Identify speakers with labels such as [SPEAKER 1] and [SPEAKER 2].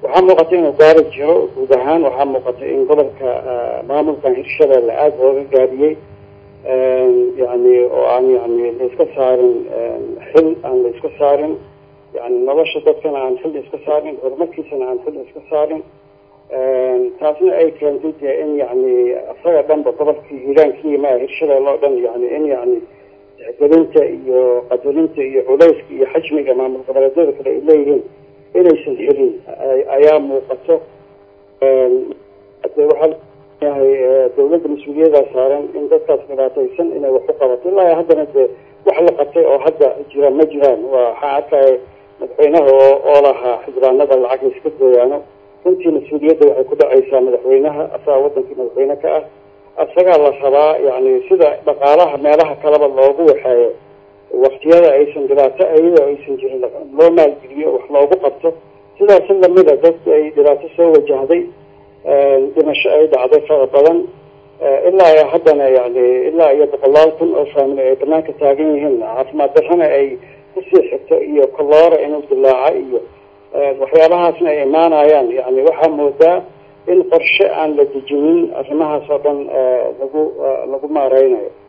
[SPEAKER 1] waxaa muuqata inuu gaari jiro guud ahaan waxaa muuqata in gobolka maamulkan hirshabeelle aada looga gaabiyey yani oo aan yani laiska saarin xil aan la iska saarin yani nolosha dadkana aan xil iska saarin horumarkiisana aan xil iska saarin taasna ay keentay dee in yani isaga dhanba gobolkii hiiraankii maa hirshabeelle oo dhan yani in yani tixgelinta iyo qadarinta iyo culayska iyo xajmiga maamul goboleedyada kale ay leeyihiin inaysan helin ayaa muuqato waxaa yahay dawladda mas-uuliyadaa saaran in dadkaas dhibaataysan inay wax u qabato ilaa haddana dee wax la qabtay oo hadda jira ma jiraan waxaa arkaya madaxweynaha oo oo lahaa xildhibaanada lacag la iska gooyaano runtii mas-uuliyadda waxay ku dhacaysaa madaxweynaha asagaa wadankii madaxweyne ka ah isagaa la rabaa yani sida dhaqaalaha meelaha kaleba loogu waxeeyo waktiyada aysan dhibaato iyadoo aysan jirin loo maalgeliyo wax loogu qabto sidaasi lamida dad ay dhibaato soo wajahday dhimasho ay dhacday fara badan ilaa iyo haddana yani ilaa iyo boqolaal kun oo faamili ay banaanka taagan yihiin caafimaad darrana ay kusii xigto iyo koloora inuu dilaaca iyo waxyaabahaasna ay imaanayaan yani waxaa moodaa in qorshe aan la dejinin arrimahaas oo dhan lagu lagu maareynayo